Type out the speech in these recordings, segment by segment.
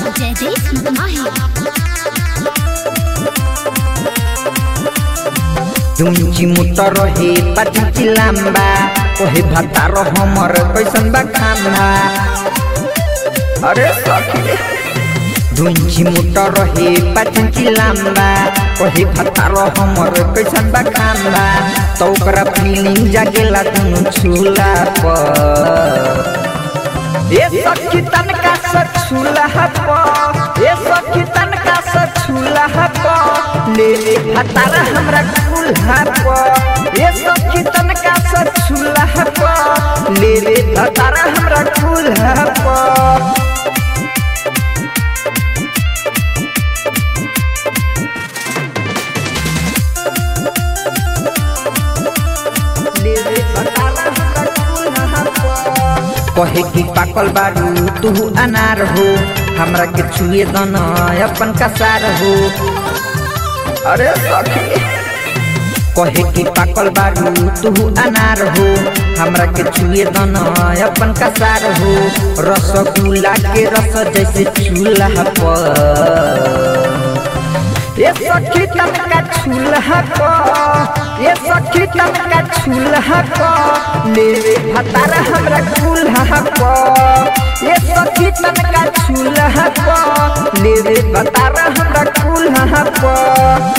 जयदेश माही दुंची मुटर रहे पाची लाम्बा ओहे भातार हमर कैसन बा खाना अरे सखी दुंची मुटर रहे पाची लाम्बा ओहे भातार हमर कैसन बा खाना तो ओकरा फीलिंग जागेला दुनु छुला पर ए सखी तनका से छुला पर ए सखी तनका से छुला पर ले ले हतारा हमरा कुल्हा पर ए सखी तनका से छुला पर ले ले हतारा हमरा कुल्हा पर ले ले हतारा हमरा कुल्हा पर कहे कि पाकल बारू तू अनार हो हमरा के छुए दन अपन कसार हो अरे सखी कहे कि पाकल बारू तू अनार हो हमरा के छुए दन अपन कसार हो रसगुल्ला के रस जैसे चूल्हा पर ये सखी तनका छुल्हा पर ये सखी तनका छुल्हा पर ले रे भतारा हमरा कुल्हा पर ये सखी तनका छुल्हा पर ले रे भतारा हमरा कुल्हा पर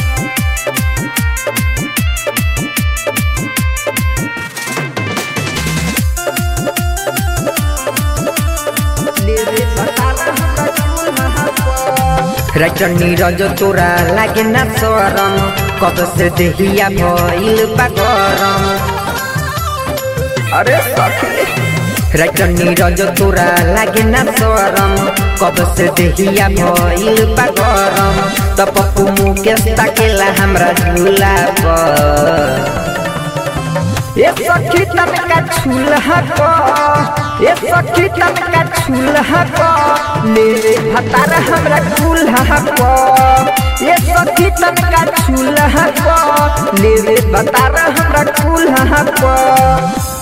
ले रे भतारा हमरा कुल्हा पर राइटर नीरज तोरा लागे ना शरम कब से देहिया भइल बा गरम अरे सखी राइटर नीरज तोरा लागे ना शरम कब से देहिया भइल बा गरम त पप्पू मुकेश ताकेला हमरा झूला पर ये सखी तनका छुल्हा पर ये सखी तनका छुल्हा पर ले रे भतारा हमरा कुल्हा पर ये सखी तनका छुल्हा पर ले रे भतारा हमरा कुल्हा पर